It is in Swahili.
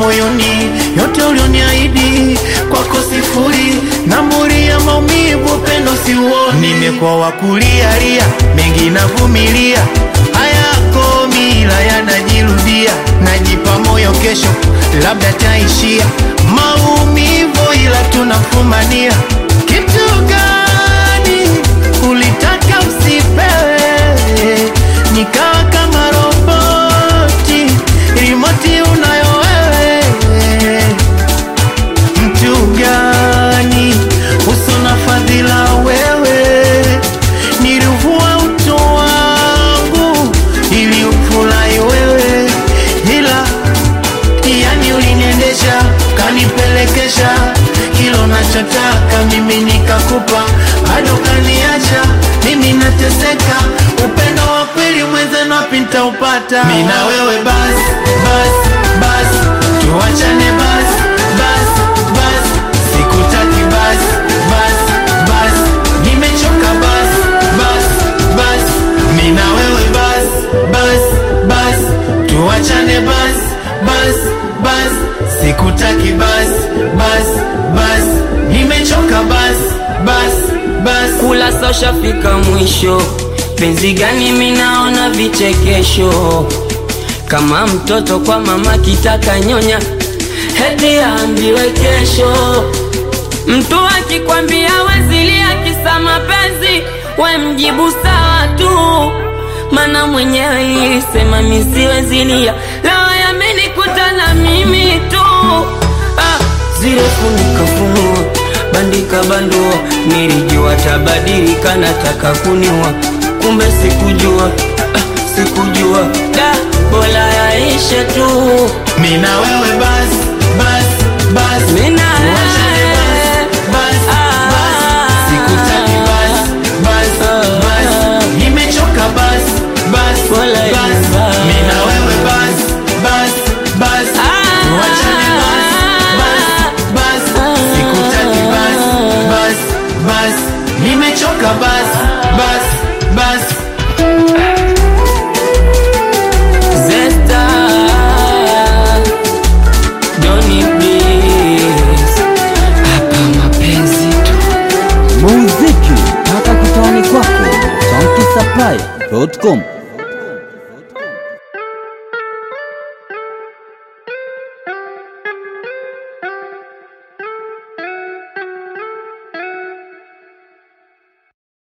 moyoni, yote ulioniahidi kwako sifuri, namburi ya maumivu, upendo siuoni. Nimekuwa wakulialia, mengi navumilia, hayako mila yanajirudia, najipa moyo kesho labda taishia maumivu, ila tunafumania. Kitu gani ulitaka usipewe, nikawa kama roboti, rimoti unayo wewe mtu gani uso na fadhila wewe, nilivua utu wangu ili ufurahi wewe, ila yani uliniendesha kanipelekesha kilo nachotaka mimi nikakupa, bado kaniacha mimi nateseka. Upendo wa kweli mwenzenu wapi nitaupata? Mimi na wewe basi basi basi, tuachane basi basi basi, sikutaki basi basi basi, nimechoka basi basi basi, mimi na wewe basi basi basi, tuachane basi basi basi, sikutaki basi basi basi, nimechoka basi basi basi. kula sosha fika mwisho penzi gani minaona vichekesho kama mtoto kwa mama kitaka nyonya heti aambiwe kesho mtu akikwambia wezilia kisa mapenzi we mjibu sawa tu mana mwenyewe ilisema misiwezilia leo yamenikuta na mimi tu ah, zile funika funua bandika bandua nilijua tabadilika nataka kuniwa kumbe sikujua ah, sikujua da bola yaishe tu Mimi na wewe basi basi basi, Mimi na tuachane wewe. basi basi basi, sikutaki basi basi basi, nimechoka basi basi Wala basi, iba. mimi na wewe basi basi basi, tuachane basi basi basi, sikutaki basi basi basi, nimechoka basi basi basi. Zesta Doni Bliss Hapa mapenzi tu muziki mpaka kitani kwako chankisaplai.com